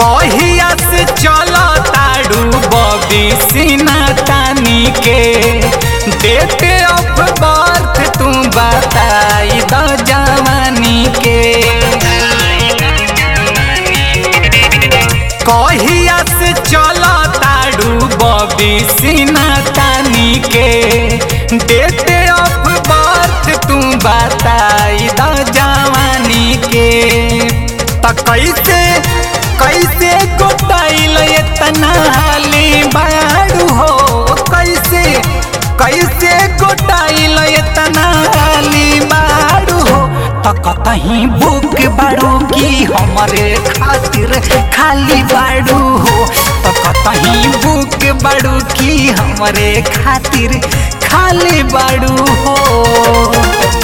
कहिया से चला ताड़ू बबी सीना तानी के डेट ऑफ बर्थ तू बताई द जवानी के कहिया से चला ताड़ू बबी सीना तानी के डेट ऑफ बर्थ तू बताई द जवानी के त कैसे कैसे गोटाइल इतना हाली बाड़ू हो कैसे कैसे गोटाइल इतना हाली बाड़ू हो त कतहीं बुक बाड़ू की हमरे खातिर खाली बाड़ू हो त कतहीं बुक बाड़ू की हमरे खातिर खाली बाड़ू हो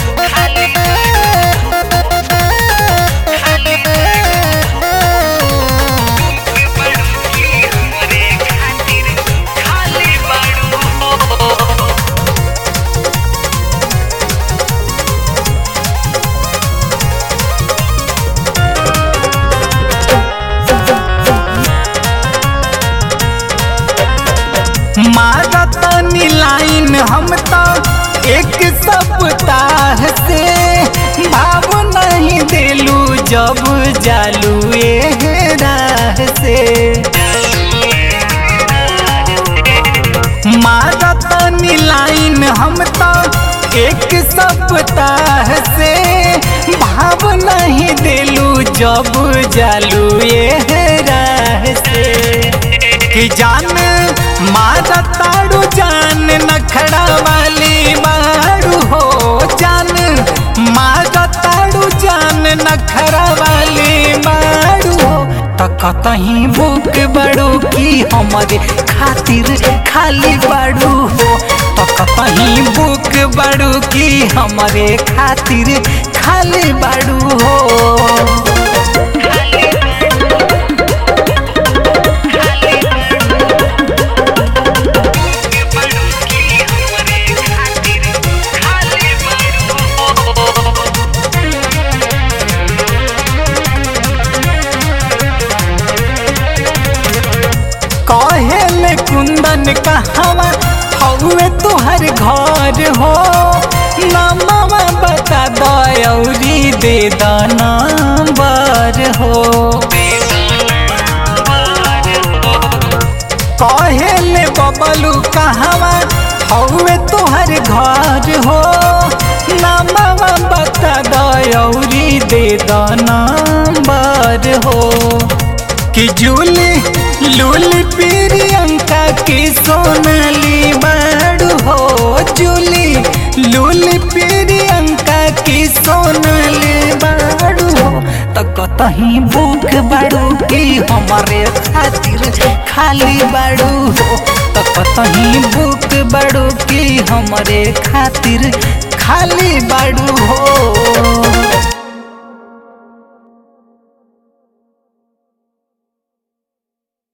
मारतनी लाइन हम तो एक सप्ताह से भाव नहीं दिलू जब जालू ए राह से मारतनी लाइन हम तो एक सप्ताह से भाव नहीं दिलू जब जालू ए राह से कि जान मारा ताड़ू जान नखड़ा वाली मारू हो जान मारा ताड़ू जान नखड़ा वाली मारू हो त कतहीं बुक बड़ू की हमारे खातिर खाली बाड़ू हो त कतहीं बुक बड़ू की हमारे खातिर खाली बाड़ू हो कहेले कुंदन कहवा हौवे तुहर घर हो नमवा बता दौरी दे द नंबर हो कहेले बबलू कहवा हौवे तुहर घर हो नमवा बता दौरी दे द नंबर हो कि जूली लूली प्रियंका की सोनाली बाड़ू हो जूली लूली प्रियंका की सोनाली बाड़ू हो त कतहीं बुक बाड़ू की हमारे खातिर खाली बाड़ू हो त कतहीं बुक बाड़ू की हमारे खातिर खाली बाड़ू हो